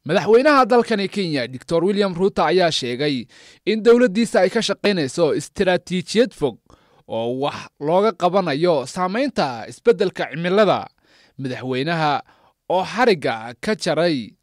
madaxweynaha dalkani kenya doctor william ruuto ayaa sheegay in dowladdiisa ay ka shaqaynayso istaraatiijiyad fog oo wax looga qabanayo saamaynta isbeddelka cimilada madaxweynaha oo xarigga ka jaray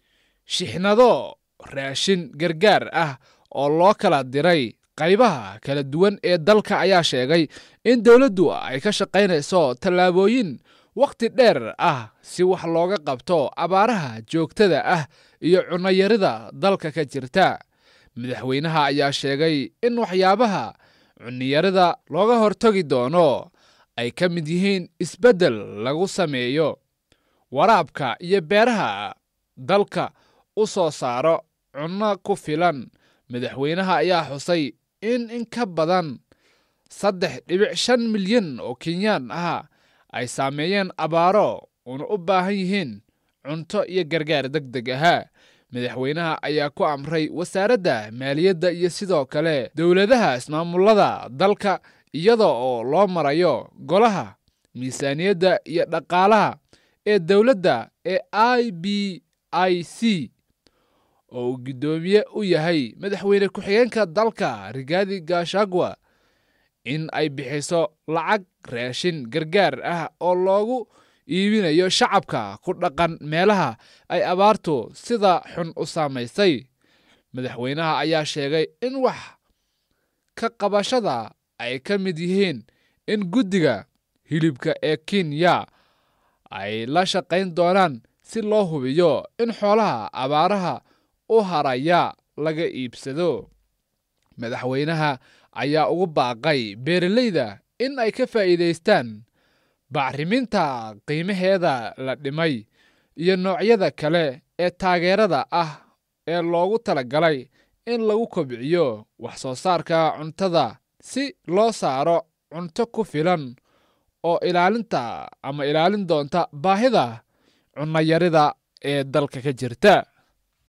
shixnado raashin gargaar ah oo loo kala diray qaybaha kala duwan ee dalka ayaa sheegay in dowladdu ay ka shaqaynayso tallaabooyin wakhti dheer ah si wax looga qabto abaaraha joogtada ah iyo cunnayarida dalka ka jirta madaxweynaha ayaa sheegay in waxyaabaha cunniyarida looga hortagi doono ay ka mid yihiin isbeddel lagu sameeyo waraabka iyo beeraha dalka u soo saaro cunno ku filan madaxweynaha ayaa xusay in in ka badan saddex dhibic shan milyan oo kenyaan ah ay saameeyeen abaaro una u baahan yihiin cunto iyo gargaar deg deg ahaa madaxweynaha ayaa ku amray wasaaradda maaliyadda iyo sidoo kale dowladaha ismaamullada dalka iyada oo loo marayo golaha miisaaniyadda iyo dhaqaalaha ee dowladda ee i b i c oo uu guddoomiye u yahay madaxweyne ku-xigeenka dalka rigaadi gashagwa in ay bixiso lacag raashin gargaar ah oo loogu iibinayo shacabka ku dhaqan meelaha ay abaartu sida xun u saamaysay madaxweynaha ayaa sheegay in wax ka qabashada ay ka mid yihiin in guddiga hilibka ee kenya ay la shaqayn doonaan si loo hubiyo in xoolaha abaaraha u haraya laga iibsado madaxweynaha ayaa ugu baaqay beeralayda in ay ka faa'iidaystaan bacriminta qiimaheeda la dhimay iyo noocyada kale ee taageerada ah ee loogu talagalay in lagu kobciyo wax soo saarka cuntada si loo saaro cunto ku filan oo ilaalinta ama ilaalin doonta baahida cunnayarida ee dalka ka jirta